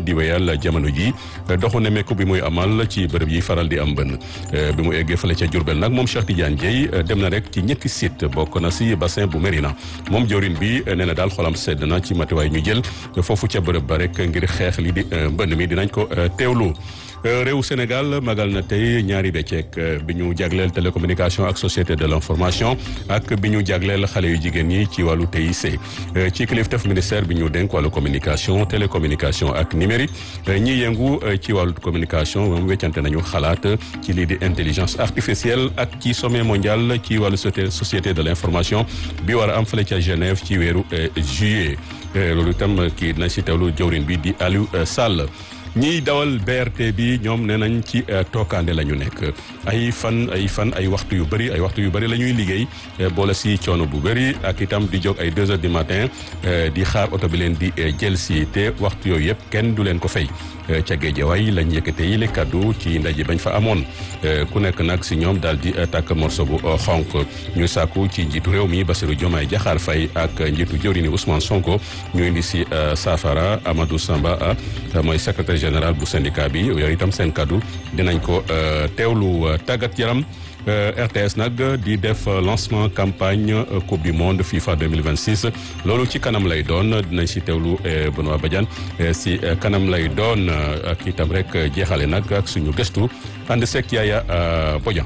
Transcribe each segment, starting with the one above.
di wéyal jamono ji doxu nemmeeku bi muy amal ci bërëb yi faral di am mbënn bi mu eggee fële ca Diourbel nag moom Cheikh Tidiane Dieye dem na rek ci ñetti site bokk na si bassin bu Mérina moom jawrin bi nee na daal xolam sedd na ci matuwaay ñu jël foofu ca bërëb ba rek ngir xeex li di mbënn mi dinañ ko teewlu réew Sénégal magal na tey ñaari becceek bi ñu jagleel télécommunication ak société de l'information ak bi ñu jagleel xale yu jigéen ñi ci wàllu TIC ci kilifteef ministère bi ñu dénk wàllu communication télécommunication ak numérique ñi yëngu ci wàllu communication moom weccante nañu xalaat ci lii di intelligence artificielle ak ci sommet mondial ci wàllu société de l'information bi war a am fële ca Genève ci weeru juillet loolu itam kii dina si teewlu jawrin bi di Aliou Sall ñiy dawal BRT bi ñoom nee nañ ci tookaande la ñu nekk ay fan ay fan ay waxtu yu bëri ay waxtu yu bëri la ñuy liggéey boole si coono bu bëri ak itam di jóg ay deux heures du matin di xaar oto bi leen di jël si te waxtu yooyu yëpp kenn du leen ko fay ca Géejawaay lañ yëkkate yi le kaddu ci ndaje bañ fa amoon ku nekk nag si ñoom daal di tàkk morso bu xonk ñu sàkku ci njiitu réew mi Bassirou Diomaye Diakhar Faye ak njiitu jëwriñu Ousmane Sonko ñu indi si saafara Amadou Samba mooy secrétaire général bu syndicat bi yooyu itam seen kaddu dinañ ko teewlu tàggat yaram RTS nag di def lancement campagne coupe du monde FIFA 2026 loolu ci kanam lay doon dinañ si teewlu Benoît Badiane si kanam lay doon ak itam rek jeexale nag ak suñu gëstu ànd sek Yaaya Bodian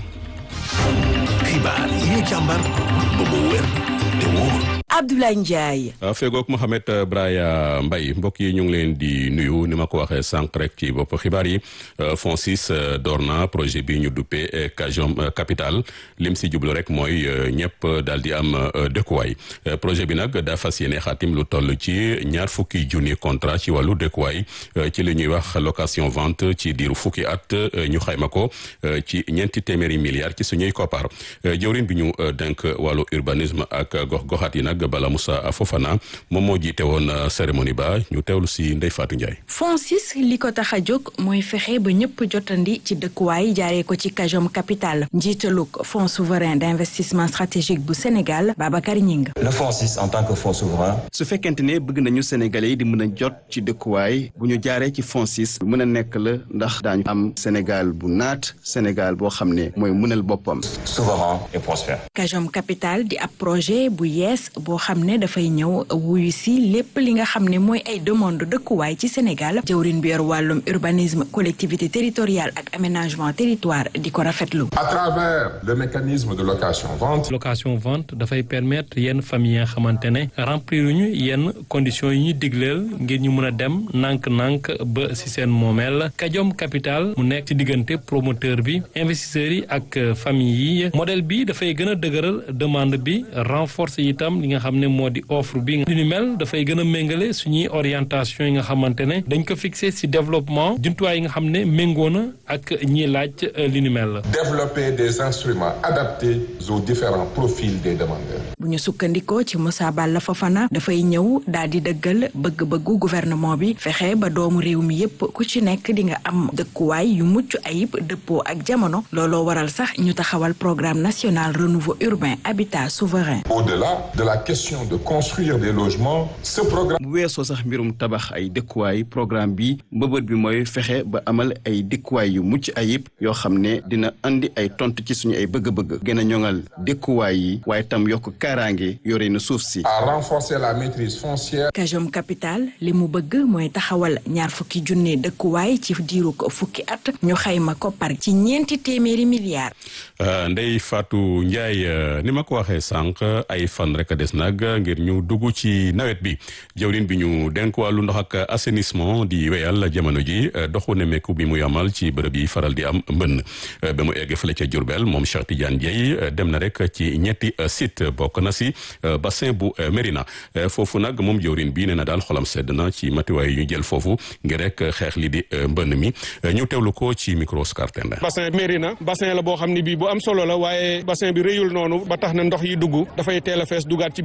xibaar yi ñu càmbar ba mu wér te wóor Abdoulaye Ndiaye. feegook Mohamed Braya Mbaye mbokk yi ñu ngi leen di nuyu ni ma ko waxee sànq rek ci bopp xibaar yi FONSIS door na projet bi ñu duppee Kajom Capital lim si jublu rek mooy ñëpp daal di am dëkkuwaay projet bi nag daa fas yéene xaatim lu toll ci ñaar fukki junni contrat ci wàllu dëkkuwaay ci li ñuy wax location vente ci diiru fukki at ñu xayma ko ci ñeenti téeméeri milliards ci suñuy koppar jëwriñ bi ñu denk wàllu urbanisme ak gox-goxaat yi nag. Bala Moussa Fofana moom moo jiite woon cérémonie ba ñu teewlu si Ndeye Fatou Ndiaye. FONSIS li ko tax a jóg mooy fexe ba ñëpp jotandi ci dëkkuwaay jaaree ko ci Kajom Capital njiitalug fonds souverain d'investissement stratégique bu Sénégal Babacar Ñing. le FONSIS en tant que fonds souverain. su fekkente ne bëgg nañu Sénégalais yi di mën a jot ci dëkkuwaay bu ñu jaaree ci FONSIS mën a nekk la ndax daañu am Sénégal bu naat Sénégal boo xam ne mooy mënal boppam. souverain et prospère. Kajom Capital di ab projet bu yees boo xam ne dafay ñëw wuyu si lépp li nga xam ne mooy ay demande dëkkuwaay ci Sénégal jëwrin bi yor wàllum urbanisme collectivité territoriale ak aménagement territoire di ko rafetlu. à travers le mécanisme de location vente. location vente dafay permettre yenn famille yi nga xamante ne remplir ñu yenn conditions yi ñu digleel ngir ñu mën a dem nànk-nànk ba si seen moomeel Kajom Capital mu nekk ci diggante promoteur bi investisseurs yi ak famille yi modèle bi dafay gën a dëgëral demande bi renforcer itam li nga xam ne moo di offre bi li ni mel dafay gën a méngale suñuy orientation yi nga xamante ne dañ ko fixé ci développement jumtuwaay yi nga xam ne méngoo na ak ñiy laaj li ni mel. développer des instruments adaptés aux différents profils des demandeurs. bu ñu sukkandikoo ci Moussa Balla Fofana dafay ñëw daal di dëggal bëgg-bëggu gouvernement bi fexe ba doomu réew mi yépp ku ci nekk di nga am dëkkuwaay yu mucc ayib dëppoo ak jamono looloo waral sax ñu taxawal programme national renouveau urbain habitat souverain. au-delà de la question de construire des logements ce programme. bu weesoo sax mbirum tabax ay dëkkuwaay programme bi mbëbët bi mooy fexe ba amal ay dëkkuwaay yu mucc ayib yoo xam ne dina andi ay tontu ci suñu ay bëgg-bëgg gën a ñoŋal dëkkuwaay yi waaye tam yokk kaaraange yore na suuf si. à renforcer la maîtrise foncière. Kajom Capital li mu bëgg mooy taxawal ñaar fukki junne dëkkuwaay ci diiru ko fukki at ñu xayma koppar ci ñeenti téeméeri milliards. Ndeye Fatou Ndiaye ni ma ko waxee sànq ay fan rek a des nag ngir ñu dugg ci nawet bi jawrin bi ñu denk wàllu ndox ak assainissement di wéyal jamono ji doxu nemmeeku bi muy amal ci bërëb yi faral di am mbënn ba mu egg fële ca Diourbel moom Cheikh Tidiane Dieye dem na rek ci ñetti site bokk na si bassin bu Mérina foofu nag moom jawrin bi nee na daal xolam sedd na ci matuwaay yi ñu jël foofu ngir rek xeex li di mbënn mi ñu teewlu ko ci micro Scartenda bassin Mérina bassin la boo xam ne bii bu am solo la waaye bassin bi rëyul noonu ba tax na ndox yi dugg dafay teel a fees dugaat ci biir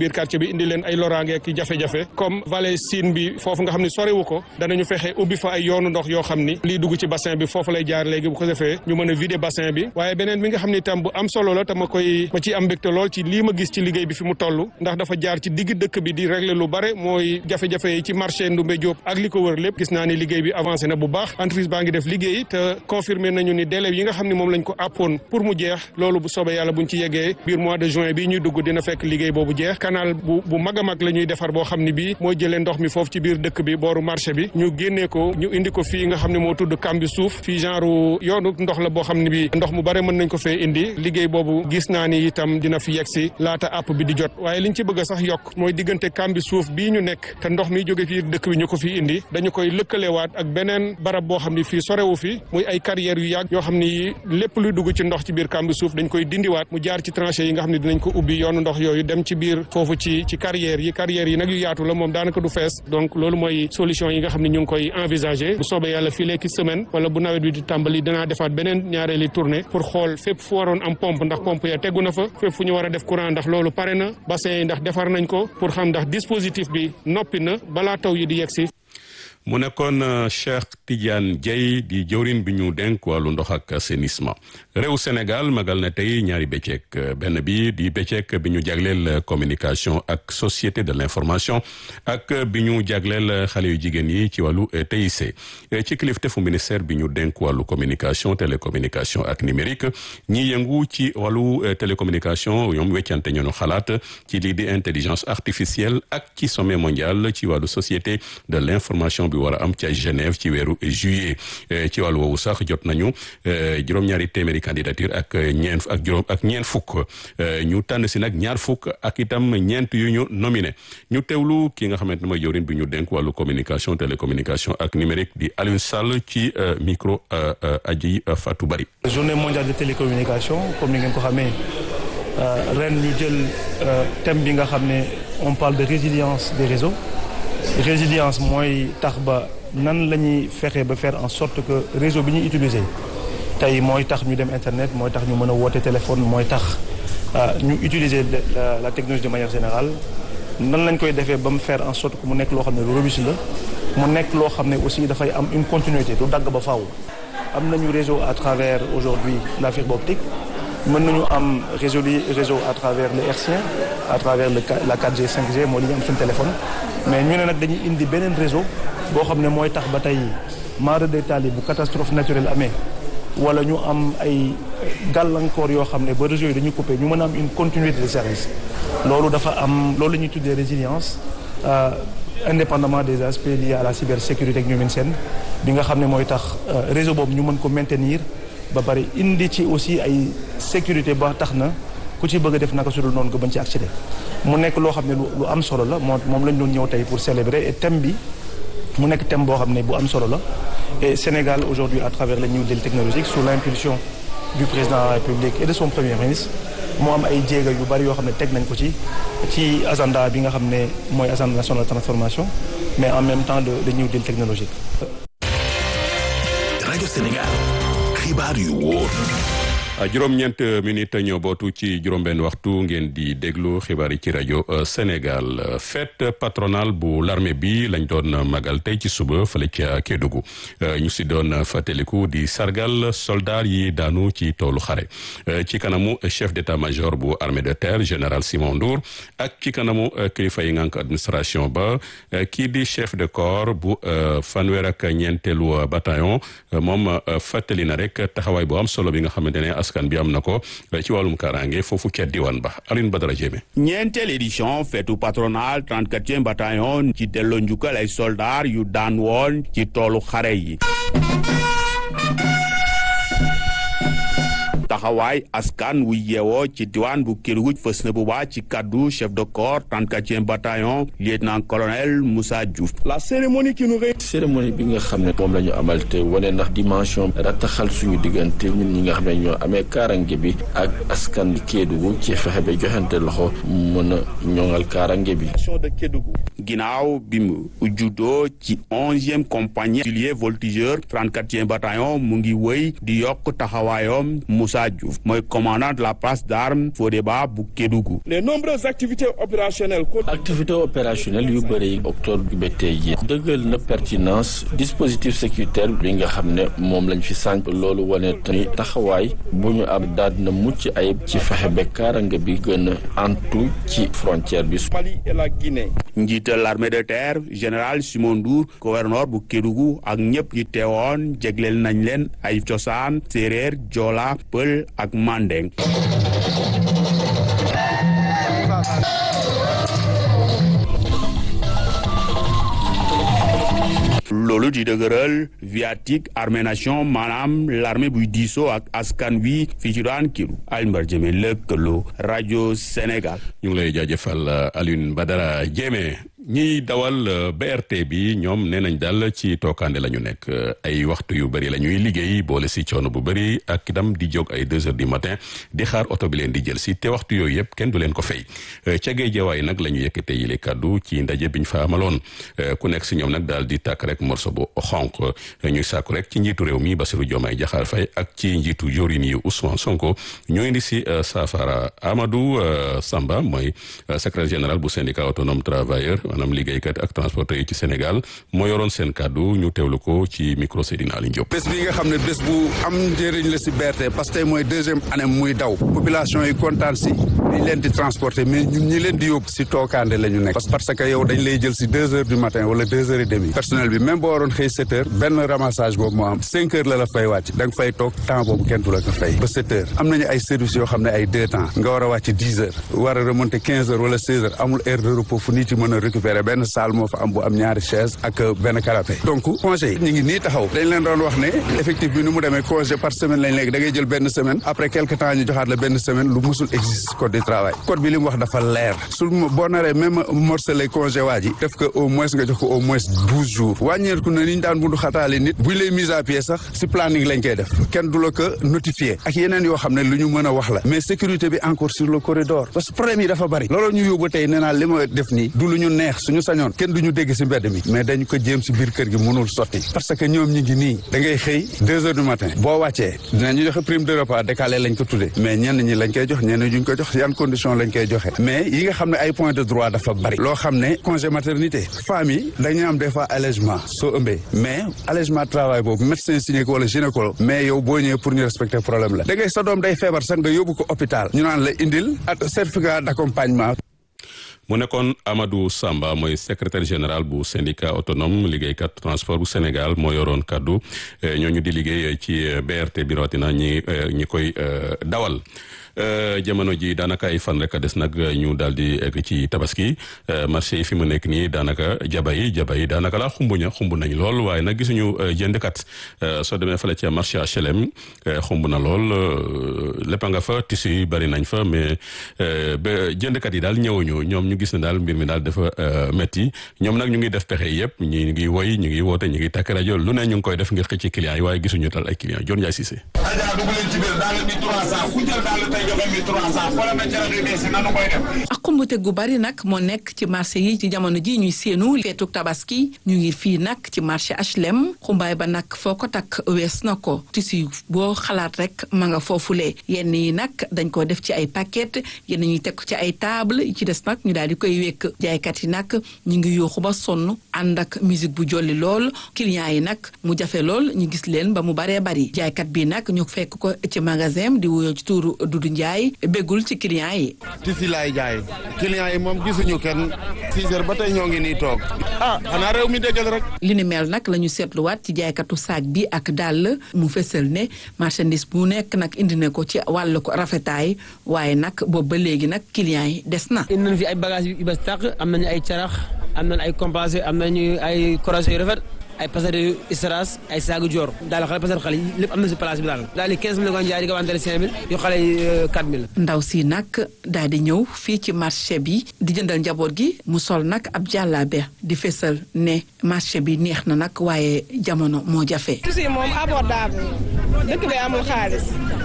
biir quartier bi indi leen ay loraange ak jafe-jafe comme vallée Sine bi foofu nga xam ne sorewu ko danañu fexe ubbi fa ay yoonu ndox yoo xam ni lii dugg ci bassin bi foofu lay jaar léegi bu ko defee ñu mën a vider bassin bi waaye beneen bi nga xam ne itam bu am solo la te ma koy ma ciy am mbégte lool ci lii ma gis ci liggéey bi fi mu toll ndax dafa jaar ci digg dëkk bi di régler lu bare mooy jafe-jafe yi ci marché Ndoumbé Diop ak li ko wër lépp gis naa ni liggéey bi avancé na bu baax entreprise baa ngi def liggéey te confirmé nañu ni délai yi nga xam ne moom lañ ko àppoon pour mu jeex loolu bu soobee yàlla buñ ci yeggee biir mois de juin bii ñuy dugg dina fekk liggéey boobu jeex canal bu bu mag a mag la ñuy defar boo xam ne bii mooy jëlee ndox mi foofu ci biir dëkk bi booru marché bi ñu génnee ko ñu indi ko fii nga xam ne moo tudd kambi suuf fii genre yoonu ndox la boo xam ne bi ndox mu bare mën nañ ko fee indi liggéey boobu gis naa ni itam dina fi yegg si laata àpp bi di jot waaye liñ ci bëgg a sax yokk mooy diggante kambi suuf bii ñu nekk te ndox mi jóge fii dëkk bi ñu ko fi indi dañu koy lëkkalewaat ak beneen barab boo xam ne fii sorewu fi muy ay carrières yu yàgg yoo xam ni lépp luy dugg ci ndox ci biir kambi suuf dañ koy dindiwaat mu jaar ci tranchées yi nga xam ne dinañ ko ubbi yoonu ndox yooyu dem ci biir foofu ci ci carrières yi carrières yi nag yu yaatu la moom daanaka du fees donc loolu mooy solution yi nga xam ne ñu ngi koy envisager bu soobee yàlla fii léegi semaine wala bu nawet bi di tàmbali danaa defaat beneen ñaareeli tournée pour xool fépp fu waroon am pompe ndax pompe ya tegu na fa fépp fu ñu war a def courant ndax loolu pare na bassin yi ndax defar nañ ko pour xam ndax dispositif bi noppi na balaa taw yi di yegg si mu nekkoon Cheikh Tidiane Dieye di jëwrin bi ñu dénk wàllu ndox ak assainissement réew Sénégal magal na tey ñaari bëccëg benn bi di bëccëg bi ñu jagleel communication ak société de l'information ak bi ñu jagleel xale yu jigéen yi ci wàllu TIC ci kilifteefu ministère bi ñu dénk wàllu communication télécommunication ak numérique ñi yëngu ci wàllu télécommunication ñoom weccante ñoonu xalaat ci lii di intelligence artificielle ak ci sommet mondial ci wàllu société de l'information bi war a am ca Genève ci weeru juillet ci wàllu woowu sax jot nañu juróom-ñaari téeméeri candidature ak ñeent ak juróom ak ñeent fukk ñu tànn si nag ñaar fukk ak itam ñeent yu ñu nominé ñu teewlu ki nga xamante ne mooy jawrin bi ñu dénk wàllu communication télécommunication ak numérique di Alioune Sall ci micro aji Fatou Bari journée mondiale de télécommunication comme ni ngeen ko xamee ren ñu jël thème bi nga xam ne on parle de résilience des réseaux résilience mooy tax ba nan la ñuy fexe ba faire en sorte que réseau bi ñuy utiliser tey mooy tax ñu dem internet mooy tax ñu mën a woote téléphone mooy tax ñu utiliser la la technologie de manière générale nan lañ koy defee ba mu faire en sorte que mu nekk loo xam ne lu robuste la mu nekk loo xam ne aussi dafay am une continuité du dagg ba faaw. am nañu réseau à travers aujourd'hui la fibre optique mën nañu am réseau réseau à travers le hertzien à travers le la 4G 5G moo li ñu am suñu téléphone mais ñu ne nag dañuy indi beneen réseau boo xam ne mooy tax ba tey mare de taali bu catastrophe naturelle amee wala ñu am ay gàllankoor yoo xam ne ba réseau yi dañuy coupé ñu mën a am une continuité de service loolu dafa am loolu la ñuy tuddee résilience indépendamment des aspects liés à la cybersécurité ak ñoomin seen bi nga xam ne mooy tax réseau boobu ñu mën ko maintenir ba pare indi ci aussi ay sécurité ba tax na ku ci bëgg a def naka su dul noonu nga bañ ci accéder mu nekk loo xam ne lu am solo la moo moom lañ doon ñëw tey pour célébrer et thème bi mu nekk thème boo xam ne bu am solo la et Sénégal aujourd'hui à travers le New Deal technologique sous l'impulsion du président de la République et de son premier ministre moo am ay jéega yu bari yoo xam ne teg nañ ko ci ci agenda bi nga xam ne mooy agenda national de transformation mais en même temps de de New Deal technologique. rajo Sénégal xibaar yu wóor. juróom-ñeent minute ñoo bootu ci juróom-benn waxtu ngeen di déglu xibaar yi ci rajo Sénégal fête patronale bu l'armée bi lañ doon magal tey ci suba fële ca Kédougou ñu si doon fàttaliku di sargal soldat yi daanu ci toolu xare ci kanamu chef d'état-major bu armée de terre général Simon Ndour ak ci kanamu kilifa yi ngànk administration ba kii di chef de corps bu fanweer ak ñeenteelu bataillon moom fàttali na rek taxawaay bu am solo bi nga xamante ne askan bi am na ko ci wàllum kaaraange foofu ca diwaan ba Alioune Badara Jéeme ñeenteel édition feetu patronal 34e bataillon ci delloo njukkal ay soldats yu daan woon ci toolu xare yi taxawaay askan wu yeewoo ci diwaan bu Kédougou fës na bu baax ci kaddu chef de corps 34e bataillon lieutenant colonel Moussa Diouf. la cérémonie qui nous cérémonie bi nga xam ne moom la ñu amal te wane ndax dimension rattaxal suñu diggante ñun ñi nga xam ne ñoo amee kaarange bi ak askan Kédougou ci fexe ba joxante loxo mën a ñoŋal kaarange bi. de Kédougou ginnaaw bi mu juddoo ci onzième compagnie auxilier voltigeur 34e bataillon mu ngi wëy di yokk taxawaayam Moussa Diouf mooy commandant de la place d'armes Fodéba bu Kédougou. les nombreuses activités opérationnelles. activité opérationnelle yu bëri octobre bi ba tey jii dëggal na pertinence dispositif sécuritaire bi nga xam ne moom lañ fi sànq loolu wane ni taxawaay bu ñu am daal na mucc ayib ci fexe ba kaaraange bi gën a antu ci frontière bi. Mali et la Guinée. njiital l'armée de terre général Simon Ndour gouverneur bu Kédougou ak ñëpp ñi teewoon jégleel nañ leen ay cosaan séeréer joola pël ak mandeng loolu di dëgëral viatique armée nation maanaam l'armée buy diisoo ak askan wi fii ci daan kilu Alioune Jëme lëkkaloo rajo Sénégal ñu ngi lay jaajëfal Alioune Badara Jëme ñiy dawal BRT bi ñoom nee nañ daal ci tookaande la ñu nekk ay waxtu yu bëri la ñuy liggéey boole si coono bu bëri ak itam di jóg ay deux heures du matin di xaar oto bi leen di jël si te waxtu yooyu yëpp kenn du leen ko fay ca Géejawaay nag la ñu yëkkate yi le kàddu ci ndaje biñ fa amaloon ku nekk si ñoom nag daal di tàkk rek morso bu xonq ñuy sàkku rek ci njiitu réew mi Bassirou Diomaye Diakhar Faye ak ci njiitu jorin yi Ousmane Sonko ñoo indi si saafara Amadou Samba mooy secrétaire général bu syndicat autonome travailleur maanaam liggéeykat ak transporteur yi ci Sénégal moo yoroon seen kàddu ñu teewlu ko ci micro Seydina Aliou Diop. bés bi nga xam ne bés bu am njëriñ la si BRT parce que tey mooy deuxième année muy daw population yi kontaan si ñu leen di transporter mais ñun ñi leen di yóbbu si tookaande la ñu nekk parce que yow dañ lay jël si deux heures du matin wala deux heures et demie personnel bi même boo waroon xëy sept heures benn ramassage boobu moo am cinq heures la la fay wàcc da nga fay toog temps boobu kenn du la ko fay ba sept heures am nañu ay services yoo xam ne ay deux temps nga war a wàcc dix heures war a remonter quinze heures wala seize heures amul heure de repos fu nit yi mën a récupérer benn salle moo fa am bu am ñaari chaise ak benn canapé donc congé yi ñu ngi nii taxaw dañ leen doon wax ne effectif bi ni mu demee congé par semaine lañ léegi da ngay jël benn semaine après quelque temps ñu joxaat la benn semaine lu musul existe code du travail code bi li mu wax dafa leer su boo naree même morcelé congé waa ji def ko au moins nga jox ko au moins douze jours wàññeeku na ni ñu daan bundu xataale nit buñ lay mise à pied sax si planning lañ koy def kenn du la ko notifié ak yeneen yoo xam ne lu ñu mën a wax la mais sécurité bi encore sur le corridor parce que problème yi dafa bari loolu ñu yóbbu tey nee naa li ma def nii du lu ñu neex suñu sañoon kenn du ñu dégg si mbedd mi mais dañu ko jéem si biir kër gi mënul sotti parce que ñoom ñi ngi nii da ngay xëy deux heures du matin boo wàccee dinañu joxe prime de repas décalé lañ ko tuddee mais ñenn ñi lañ koy jox ñenn ñi duñ ko jox yan condition lañ koy joxe mais yi nga xam ne ay point de droit dafa bari loo xam ne congé maternité femmes yi dañuy am des fois allègement soo ëmbee mais allègement travail boobu médecin signé ko wala gynécologue mais yow boo ñëwee pour ñu respecter problème la da ngay sa doom day feebar sax nga yóbbu ko hôpital ñu naan la indil ak certificat d'accompagnement mu nekkoon Amadou Samba mooy secrétaire général bu syndicat autonome liggéeykat transport bu Sénégal moo yoroon kaddu ñooñu di liggéey ci BRT bi rawatina ñi ñi koy dawal. jamono ji daanaka ay fan rek a des nag ñu daal di egg ci tabaski marché yi fi mu nekk nii daanaka jaba yi jaba yi daanaka la xumb ña xumb nañ lool waaye nag gisuñu jëndkat soo demee fële ca marché HLM xumb na lool lépp nga fa tissu yi bari nañ fa mais ba jëndkat yi daal ñëwuñu ñoom ñu gis ne daal mbir mi daal dafa métti ñoom nag ñu ngi def pexe yëpp ñu ngi woy ñu ngi woote ñu ngi takk rajo lu ne ñu ngi koy def ngir xëcc clients yi waaye gisuñu daal ay clients Dior Ndiaye Cissé. ak xumbute gu bari nag moo nekk ci marché yi ci jamono ji ñuy séenu feetuk tabaski ñu ngi fii nag ci marché HLM xumbaay ba nag foo ko takk wees na ko tissu boo xalaat rek ma nga foofulee yenn yi nag dañ ko def ci ay paquet yenn ñuy teg ci ay table yi ci des nag ñu daal di koy wekk jaaykat yi nag ñu ngi yuuxu ba sonn ànd ak musique bu jolli lool clients yi nag mu jafe lool ñu gis leen ba mu baree bari jaaykat bi nag ñu fekk ko ci magasin di wuyoo ci tuuru Dudu Njaay béggul ci clients yi tisi laay jaay clients yi moom gisuñu kenn six heures ba tey ñoo ngi nii toog ah xanaa réew mi déggal rek li ni mel nag la ñu seetluwaat ci jaaykatu saag bi ak dàll mu fësal ne marchandise bu nekk nag indi na ko ci wàllu ko rafetaay waaye nag boobu ba léegi nag clients yi des na indi nañu fi ay bagages yu bes tàq am nañu ay carax am nañu ay compassé am nañu ay croisé yu rafet ay pasare istras ay saagu joor daal xale pasare xale yi lépp am na si place bi daal daal di 15000 la ko jaay di ko wantale 5000 yu xale yi 4000 ndaw si nag daal di ñëw fii ci marché bi di jëndal njaboot gi mu sol nag ab jàllaabe di fesal ne marché bi neex na nag waaye jamono moo jafe. tuuti moom abordable dëkk bi amul xaalis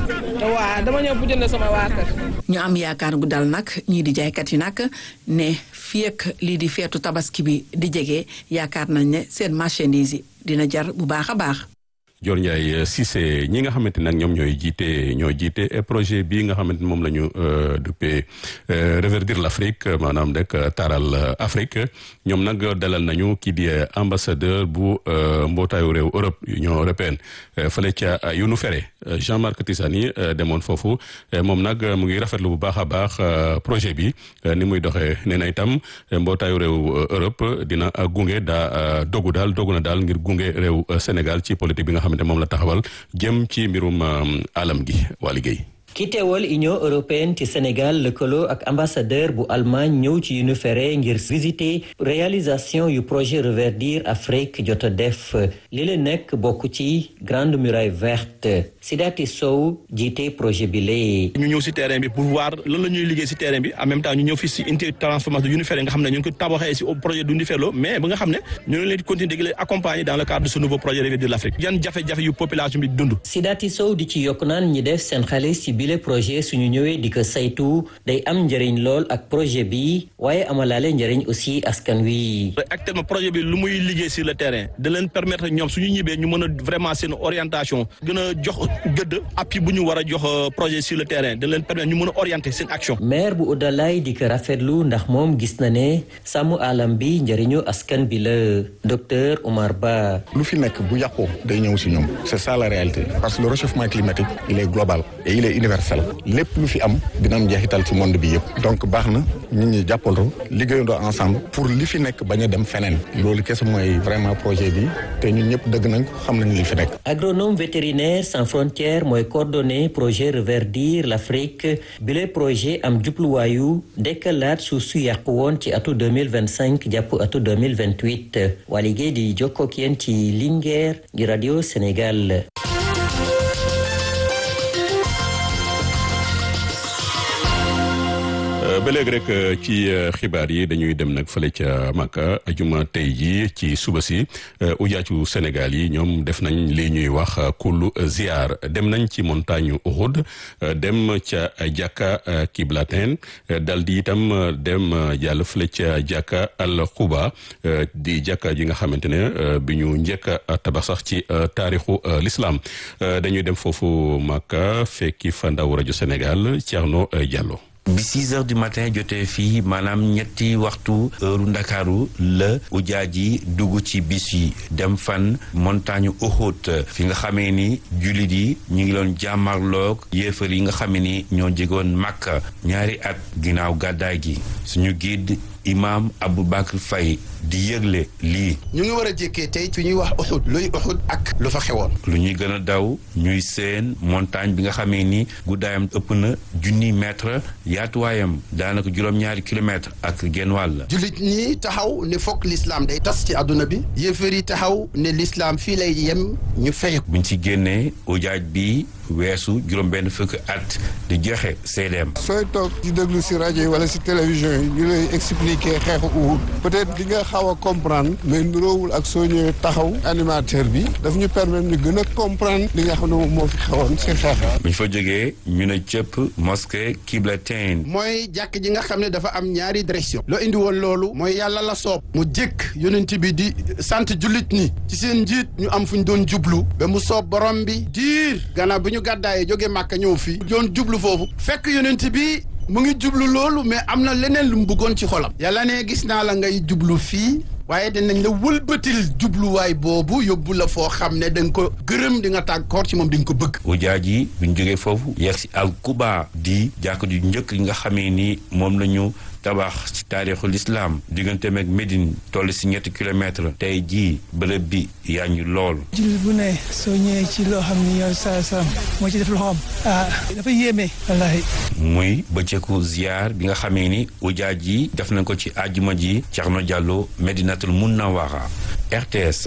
waaw dama ñëw bu jënd sama waa kër. ñu am yaakaar gu dal nag ñii di jaaykat yi nag ne fii ak lii di feetu tabaski bi di jege yaakaar nañ ne seen marchandise yi dina jar bu baax a baax. Dior Ndiaye Cissé ñi nga xamante nag ñoom ñooy jiite ñooy jiite projet bii nga xamante moom la ñu duppee reverdir l'Afrique maanaam rek taaral Afrique ñoom nag dalal nañu kii di ambassadeur bu mbootaayu réew Europe Union européenne fële ca Younu Feré Jean-Marc Tissani demoon foofu moom nag mu ngi rafetlu bu baax a baax projet bi ni muy doxee nee na itam mbootaayu réew Europe dina gunge daa dogu daal dogu na daal ngir gunge réew Sénégal ci politique bi nga xamante moom la taxawal jëm ci mbirum alam gi waa liggéey ki teewal union européenne ci sénégal lëkkaloo ak ambassadeur bu allemagne ñëw ci Younu Feré ngir visiter réalisation yu projet reverdir afrique jot a def li la nekk bokk ci grande muraille verte Sidati Sow jiite projet bi lee ñu ñëw si terrain bi pour voir lan la ñuy liggéey si terrain bi en même temps ñu ñëw fii si unité transformation de Younu Feré nga xam ne ñu ngi ko tabaxee si projet du Ndifelo mais ba nga xam ne ñu ngi leen di continuer di leen accompagner dans le cadre de ce nouveau projet reverdir l'Afrique yan jafe-jafe yu population bi dund Sidati Sow di ci yokk naan ñi def seen xaalis ci bile projet suñu ñëwee di ko saytu day am njëriñ lool ak projet bi waaye amalaale njëriñ aussi askan wi. actuellement projet bi lu muy liggéey sur le terrain da leen permettre ñoom suñu ñibbee ñu mën a vraiment seen orientation gën a jox gëdd appui bu ñu war a jox projet sur le terrain da leen permettre ñu mën a orienter seen action. maire bu Oudalaye di ko rafetlu ndax moom gis na ne sàmm alam bi njëriñu askan bi la docteur Omar Ba. lu fi nekk bu yàqoo day ñëw si ñoom c'est ça la réalité parce que le réchauffement climatique il est global et il est universel. lépp lu fi am dina am njeexital ci monde bi yëpp donc baax na nit ñi jàppandoo liggéeyandoo ensemble pour li fi nekk bañ a dem feneen loolu kese mooy vraiment projet bi te ñun ñëpp dëgg nañ ko xam nañ li fi nekk. agronome vétérinaire sans frontières mooy coordonné projet reverdir l'Afrique bile projet am jubluwaayu dekkalaat suuf su yàqu woon ci atu 2025 jàpp atu 2028 waa liggéey di jokkoo ak yéen ci Linguère gi radio Sénégal. ba léegi rek ci xibaar yi dañuy dem nag fële ca Makka ajuma tey ji ci suba si ujaacu Sénégal yi ñoom def nañ li ñuy wax kullu ziar dem nañ ci montagne Uhud dem ca jàkka Kiblatin dal di itam dem jàll fële ca jàkka al Quba di jàkka ji nga xamante ne bi ñu njëkk a tabax sax ci taarixu l'islam dañuy dem foofu Makka fekki fa ndaw rajo Sénégal Thierno Diallo. bi six heures du matin jotee fii maanaam ñetti waxtu heure ndakaaru la ujaa ji dugg ci bis yi dem fan montagne Uhud fi nga xamee ni jullit yi ñu ngi doon jàmmarloog yéefar yi nga xamee ni ñoo jegoon Makka ñaari at ginnaaw gàddaay gi suñu guide imam Aboubacar Faye di yëgle lii ñu ngi war a jékkee tey fi ñuy wax Uhud luy Uhud ak lu fa xewoon lu ñuy gën a daw ñuy seen montagne bi nga xamee ni guddaayam ëpp na junni mètre yaatuwaayam daanaka juróom-ñaari kilomètre ak genn wàll jullit ñi taxaw ne fokk l'islam day tas ci àdduna bi yéefar yi taxaw ne l'islam fii lay yem ñu fay buñ ci génnee ujaaj bi weesu juróom benn fukk at di joxe seedeem sooy toog di déglu si rajo yi wala si télévision yi ñu lay expliquer xeexu Uhud peut-être di nga xaw a comprendre mais nuroowul ak soo ñëwee taxaw animateur bi daf ñu permettre ñu gën a comprendre li nga xam ne moom moo fi xewoon si xeex buñ fa jógee ñu ne cëpp mosquée Kiblatin mooy jàkk ji nga xam ne dafa am ñaari direction loo indi woon loolu mooy yàlla la soob mu jëkk yonent bi di sant jullit ñi ci seen njiit ñu am fu ñu doon jublu ba mu soob borom bi diir gannaaw bi ñu gàddaayee jóge Màkka ñëw fii doon jublu foofu fekk yonent bi mu ngi jublu loolu mais am na leneen lu mu bëggoon ci xolam yàlla ne gis naa la ngay jublu fii waaye dinañ la wëlbatil jubluwaay boobu yóbbu la foo xam ne da nga ko gërëm di nga tàggoor ci moom di nga ko bëgg ujaaj yi buñ jógee foofu yegg si al Quba di jàkk ju njëkk yi nga xamee ni moom la ñu tabax ci taarixul islam diggante meeg Médine toll si ñetti kilomètre tey jii bërëb bi yaa ñu lool jullit bu ne soo ñëwee ci loo xam ni yow saa salaam moo ci def loxoom ah dafa yéeme wallaahi muy bëccëgu ziar bi nga xamee ni ujaaj yi def nañ ko ci àjjuma ji Thierno Diallo Medinatul Munawara RTS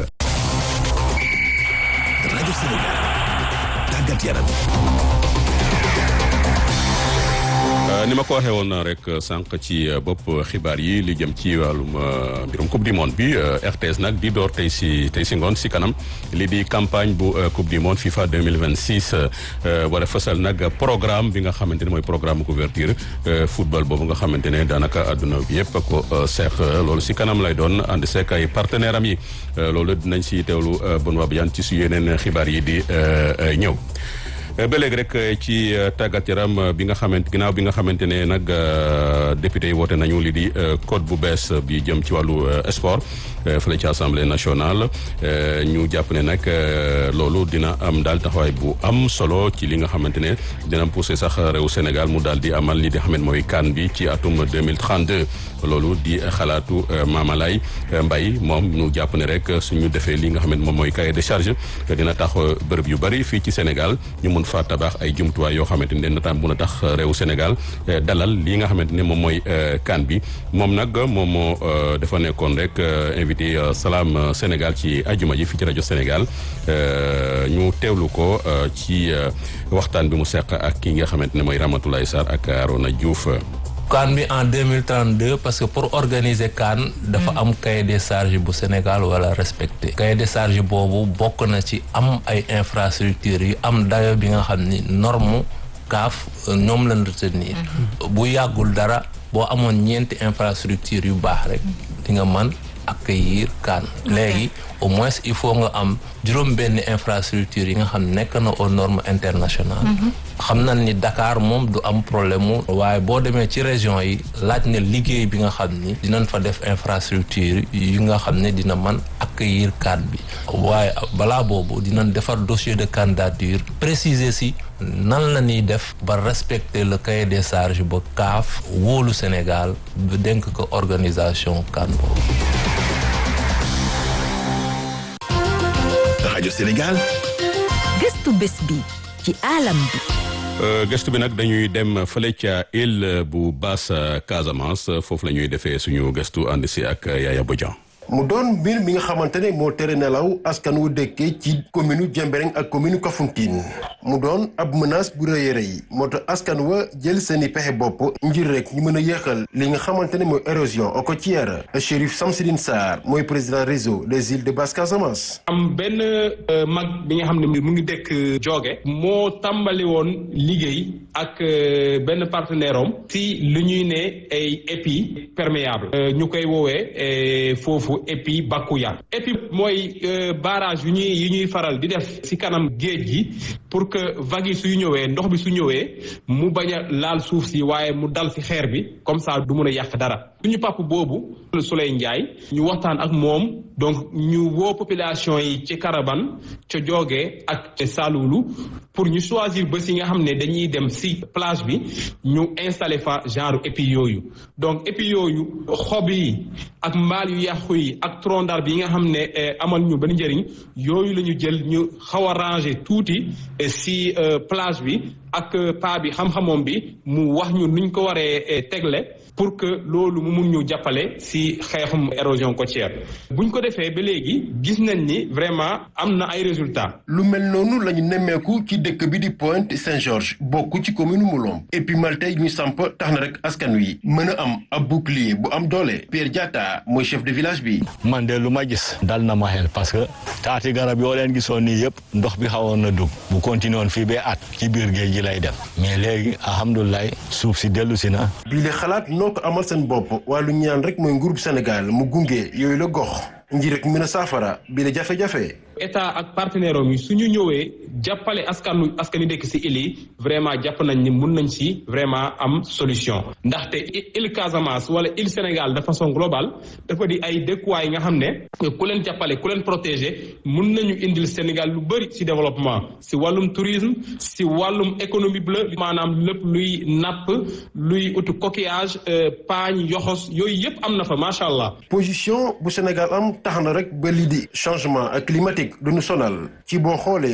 rajo Sénégal tàggat yaram ni ma ko waxee woon rek sànq ci bopp xibaar yi li jëm ci wàllum mbirum coupe du monde bi RTS nag di door tey si tey si ngoon si kanam li di campagne bu coupe du monde FIFA 2026 war a fësal nag programme bi nga xamante ne mooy programme couverture football boobu nga xamante ne daanaka àdduna bi yëpp ko seex loolu si kanam lay doon ànd seek ay partenaire am yi loolu dinañ si teewlu Benoît Badiane ci su yeneen xibaar yi di ñëw ba léegi rek ci tàggat yaram bi nga xamante ginnaaw bi nga xamante ne nag député yi woote nañu li di code bu bees bi jëm ci wàllu sport fële ci assemblée nationale ñu jàpp ne nag loolu dina am daal taxawaay bu am solo ci li nga xamante ne dina poussé sax réew Sénégal mu daal di amal li di xamante mooy CAN bi ci atum 2032 loolu di xalaatu Mamalay Mbaye moom ñu jàpp ne rek suñu defee li nga xamante moom mooy cahier de charge dina tax bërëb yu bari fii ci Sénégal ñu mun fa tabax ay jumtuwaay yoo xamante ne dina mun a tax réew Sénégal dalal li nga xamante ne moom mooy CAN bi moom nag moom moo dafa nekkoon rek invité Salam Sénégal ci ajuma ji fii ci rajo Sénégal ñu teewlu ko ci waxtaan bi mu seq ak ki nga xamante ne mooy Ramatoulaye Sarr ak Arona Diouf. CAN bi en 2032 parce que pour organiser CAN dafa am cahier des charges bu Sénégal wala respecté cahier des charges boobu bokk na ci am ay infrastructures yu am dayo bi nga xam ni norme CAF ñoom lañ retenir bu yàggul dara boo amoon ñeenti infrastructure yu baax rek di nga mën accueillir CAN léegi au moins il faut nga am juróom benn infrastructure yi nga xam nekk na aux normes internationales xam nañ ni Dakar moom du am problème mu waaye boo demee ci région yi laaj na liggéey bi nga xam ni dinañ fa def infrastructure yi nga xam ne dina mën accueillir CAN bi waaye balaa boobu dinañ defar dossier de candidature préciser si nan la ñuy def ba respecter le cahier des charges ba CAF wóolu Sénégal ba dénk ko organisation CAN boobu rajo Sénégal. gëstu bés bi ci alam bi. gëstu bi nag dañuy dem fële ca île bu Basse Casamance foofu la ñuy defee suñu gëstu ànd si ak Yaya Bodian. mu doon mbir mi nga xamante ne moo tere nelaw askan wu dëkkee ci commune Jembereng ak commune Kafountine mu doon ab menace bu rëy a rëy moo tax askan wa jël seeni pexe bopp ngir rek ñu mën a yéexal li nga xamante ne mooy érosion côtière Chérif Samsidine Sarr mooy président réseau des îles de Basse Casamance. am benn mag bi nga xam ne mu ngi dëkk Jooge moo tàmbali woon liggéey ak benn partenaire am si lu ñuy ne ay épis perméable ñu koy woowee foofu épi Bakuya épi mooy barrage yu ñuy yu ñuy faral di def ci kanam géej gi pour que vagues yi suy ñëwee ndox bi su ñëwee mu bañ a laal suuf si waaye mu dal ci xeer bi comme ça du mun a yàq dara suñu papa boobu Souley Ndiaye ñu waxtaan ak moom donc ñu woo population yi ci Karaban ca Jooge ak ca Saloulu pour ñu choisir bés yi nga xam ne dañuy dem ci plage bi ñu installer fa genre épi yooyu donc épi yooyu xob yi ak mbaal yu yàqu yi ak tronc d'arbre yi nga xam ne amal ñu benn njëriñ yooyu la ñu jël ñu xaw a ranger tuuti ci plage bi ak paa bi xam-xamoom bi mu wax ñu nuñ ko waree tegle pour que loolu mu mun ñu jàppale ci xeexum érosion côtière buñ ko defee ba léegi gis nañ ni vraiment am na ay résultats. lu mel noonu la ñu nemmeeku ci dëkk bi di Pointe Saint-Georges bokk ci commune Moulom épimal tey ñu samp tax na rek askan wi mën a am ab bouclier bu am doole Pierre Diatta mooy chef de village bi. man de lu ma gis dal na ma xel parce que taati garab yoo leen gisoon nii yëpp ndox bi xawoon na dugg bu continué woon fii ba at ci biir géej gi lay def mais léegi alhamdulilah suuf si dellu si na. bii la xalaat noo ko amal seen bopp waaye lu ñaan rek mooy nguurub Sénégal mu gunge yooyu la gox ngir rek mën a saafara bii la jafe-jafe. état ak partenaire am yi su ñu ñëwee jàppale askanu askani dëkk ci île yi vraiment jàpp nañ ni mun nañ ci vraiment am solution ndaxte île Casamance wala île Sénégal de façon globale dafa di ay dëkkuwaay nga xam ne ku leen jàppale ku leen protéger mun nañu indil Sénégal lu bëri ci développement ci wàllum tourisme ci wàllum économie bleue maanaam lépp luy napp luy utu coquillage paañ yoxos yooyu yëpp am na fa macha allah. position bu Sénégal am tax na rek ba lii di changement climatique du ñu sonal ci boo xoolee suñuy côté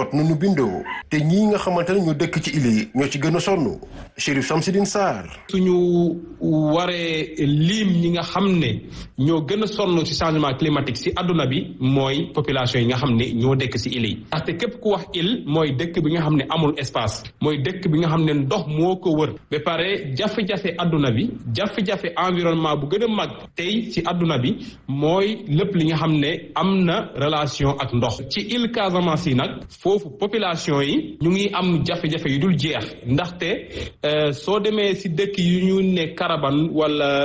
kot nu nu bindoo te ñii nga xamante ne ñu dëkk ci île yi ñoo ci gën a sonn Chérif Samsidine Sarr suñu waree lim ñi nga xam ne ñoo gën a sonn ci changement climatique ci àdduna bi mooy population yi nga xam ne ñoo dëkk ci île yi ndaxte képp ku wax île mooy dëkk bi nga xam ne amul espace mooy dëkk bi nga xam ne ndox moo ko wër ba pare jafe-jafe àdduna bi jafe-jafe environnement bu gën a mag tey ci àdduna bi mooy lépp li nga xam ne am na relation ak ndox ci île Casamance yi nag foofu population yi ñu ngi am jafe-jafe yu dul jeex ndaxte soo demee ci dëkk yu ñu ne Karaban wala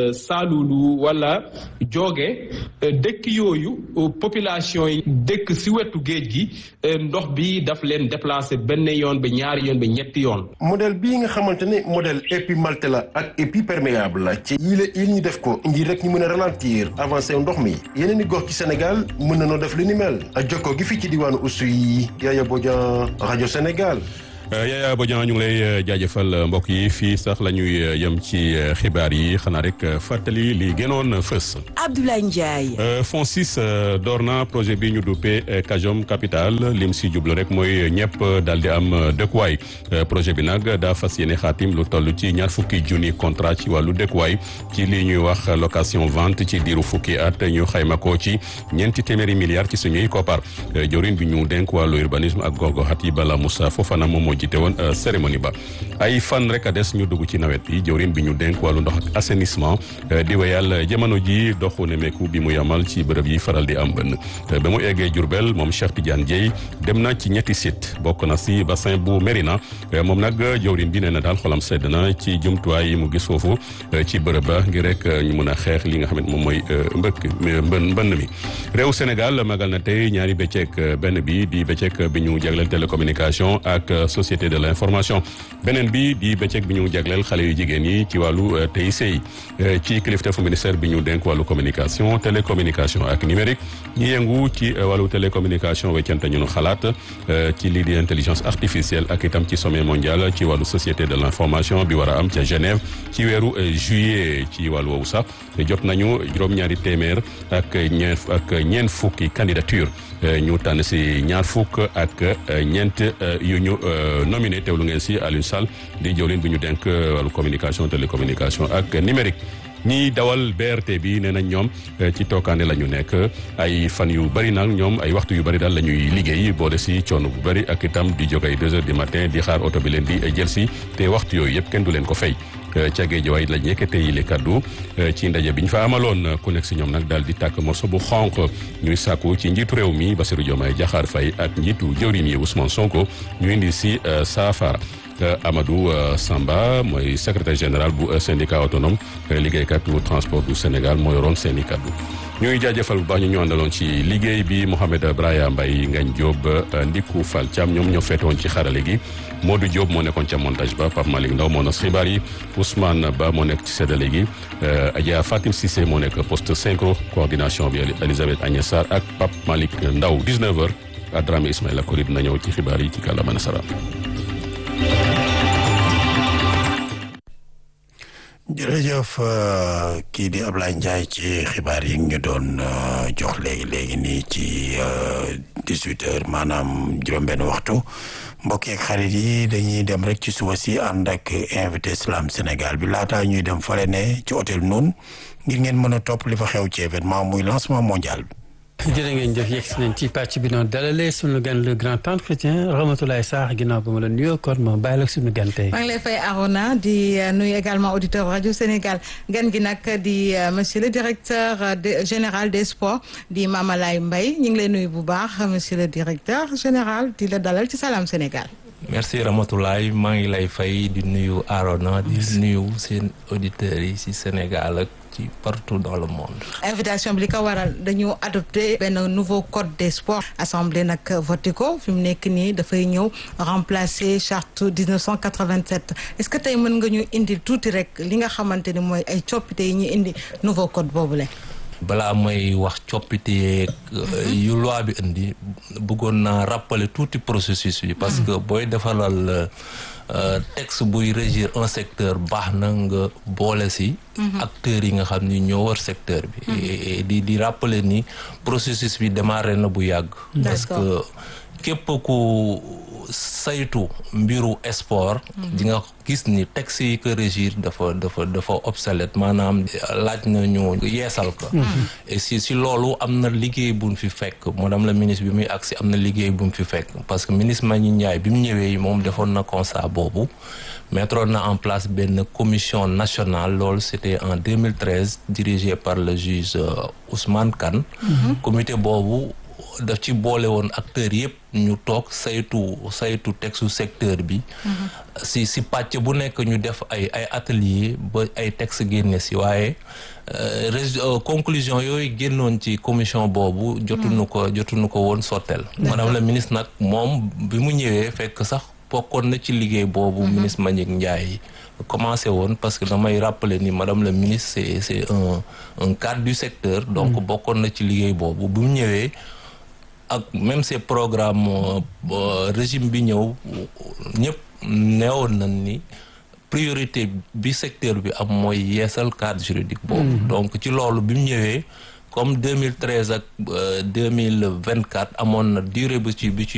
Saalulu wala Jooge dëkk yooyu population yi dëkk ci wetu géej gi ndox bi daf leen déplacé benn yoon ba ñaari yoon ba ñetti yoon. modèle bii nga xamante ne modèle épimalté la ak épiperméable la ci yile il ñu def ko ngir rek ñu mën a ralentir avancé ndox mi yeneen i gox ci Sénégal mën na noo def li ni mel jokkoo gi fii ci diwaanu Oussouye Yaya Bodian rajo Sénégal. Yaya Bodian ñu ngi lay jaajëfal mbokk yi fii sax la ñuy yem ci xibaar yi xanaa rek fàttali li gënoon fës. Abdoulaye Ndiaye. FONSIS door na projet bi ñu duppee Kajom Capital lim si jublu rek mooy ñëpp daal di am dëkkuwaay projet bi nag daa fas yéene xaatim lu toll ci ñaar fukki junni contrat ci wàllu dëkkuwaay ci li ñuy wax location vente ci diiru fukki at ñu xayma ko ci ñeenti téeméeri milliards ci suñuy koppar jorin bi ñu dénk wàllu urbanisme ak gox-goxaat yi Bala Moussa Fofana moom moo jiite woon cérémonie ba ay fan rek a des ñu dugg ci nawet bi jëwrin bi ñu dénk wàllu ndox ak assainissement di wéyal jamono ji doxu nemeeku bi mu yamal ci bërëb yi faral di am bënn ba mu eggee Diourbel moom Cheikh Tidiane Dieye dem na ci ñetti site bokk na si bassin bu Mérina moom nag jëwrin bi nee na daal xolam sedd na ci jumtuwaay yi mu gis foofu ci bërëb ba ngir rek ñu mun a xeex li nga xam ne moom mooy mbëkk mbën mbënn mi réew Sénégal magal na tey ñaari bëccëg benn bi di bëccëg bi ñu jagleel télécommunication ak société de l'information beneen bi di bëccëg bi ñu jagleel xale yu jigéen yi ci wàllu TIC ci kilifteefu ministère bi ñu dénk wàllu communication télécommunication ak numérique ñi yëngu ci wàllu télécommunication weccante ñu xalaat ci lii di intelligence artificielle ak itam ci sommet mondial ci wàllu société de l'information bi war a am ca Genève ci weeru juillet ci wàllu woowu sax jot nañu juróom-ñaari téeméer ak ñeent ak ñeent fukki candidature ñu tànn si ñaar fukk ak ñeent yu ñu nominé teewlu ngeen si Alioune Sall di jëwlin bi ñu denk wàllu communication télécommunication ak numérique ñiy dawal BRT bi nee nañ ñoom ci tookaande la ñu nekk ay fan yu bëri nag ñoom ay waxtu yu bëri daal la ñuy liggéey boole si coono bu bëri ak itam di jóg ay deux heures du matin di xaar oto bi leen di jël si te waxtu yooyu yëpp kenn du leen ko fay ca Géejawaay lañ yëkkate yi le kaddu ci ndaje bi ñu fa amaloon ku nekk si ñoom nag daal di tàkk morso bu xonq ñuy sàkku ci njiitu réew mi Bassirou Diomaye Diakhar Faye ak njiitu jëwriñ yi Ousmane Sonko ñu indi si saafara Amadou Samba mooy secrétaire général bu syndicat autonome liggéeykat bu transport du Sénégal moo yoroon seeni kaddu ñuy jaajëfal bu baax ñu ñu àndaloon ci liggéey bi Mohamed Braya Mbaye Ngagne Diop Ndiku Fall Thiam ñoom ñoo feetoon ci xarale gi Modou Diop moo nekkoon ca montage ba Pape Malick Ndaw moo nas xibaar yi Ousmane Ba moo nekk ci séddale gi Adja Fatim Cissé moo nekk poste synchro coordination bi Elisabeth Agnès Sarr ak Pape Malick Ndaw 19h Adrame Ismaïla Kori dina ñëw ci xibaar yi ci kàllaama nasaraan jërëjëf kii di Ablaye Ndiaye ci xibaar yi ñu doon jox léegi léegi nii ci dix-huit heures maanaam juróom-benn waxtu mbokk yeeg xarit yi dañuy dem rek ci suba si ànd ak invité Salam Sénégal bi laataa ñuy dem fale ne ci hôtel noonu ngir ngeen mën a topp li fa xew ci événement muy lancement mondial bi. jërë ngeen jëf yegg si nañ ci pàcc bi noonu dalalee suñu gan le grand entretien Ramatoulaye Sarr ginnaaw ba ma la nuyoo kon ma bàyyi la suñu gan tey. maa ngi lay fay Arona di nuyu également auditeur rajo Sénégal gan gi nag di monsieur le directeur général des sports di Mamalay Mbaye ñu ngi lay nuyu bu baax monsieur le directeur général di la dalal ci Salam Sénégal. merci Ramatoulaye maa ngi lay fay di nuyu Arona di nuyu seen auditeurs yi ci Sénégal ak. ci partout dans le monde. invitation bi li ko waral dañu adopté benn nouveau code des sports assemblée nag voté ko fi mu nekk nii dafay ñëw remplacer charte 1987 est-ce que tey mën nga ñu indi tuuti rek li nga xamante ni mooy ay coppite yi ñu indi nouveau code boobule. balaa may wax coppite yeeg yu loi bi indi bëggoon naa rappeler tuuti processus bi. parce que booy defalal. texte buy régir un secteur baax na nga boole si acteurs yi nga xam ni ñoo war secteur bi di di rappeler ni processus bi démarré na bu yàgg parce que képp ku saytu mbiru sport di nga gis ni texte yi ko régir dafa dafa dafa obsolète maanaam laaj na ñu yeesal ko et si si loolu am na liggéey bu mu fi fekk madame la ministre bi muy agsi am na liggéey bu mu fi fekk parce que ministre Magny Ndiaye bi mu ñëwee moom defoon na constat boobu mettre na en place benn commission nationale loolu c'était en 2013 dirigé par le juge Ousmane Kane comité boobu daf ci boole woon acteurs yëpp ñu toog saytu saytu textu secteur bi si si pàcc bu nekk ñu def ay ay atelier ba ay texte génne si waaye conclusion yooyu génnoon ci commission boobu jotuñu ko jotuñu ko woon sotteel madame la ministre nag moom bi mu ñëwee fekk sax bokkoon na ci liggéey boobu ministre Mbagnick Ndiaye commencé woon parce que damay rappeler ni madame la ministre c'est c'est un un cadre du secteur donc bokkoon na ci liggéey boobu bi mu ñëwee ak même ces programmes régime bi ñëw ñëpp neewoon nañ ni priorité bi secteur bi am mooy yeesal cadre juridique boobu donc ci loolu bi mu ñëwee comme 2013 ak 2024 amoon na durée bu ci bi ci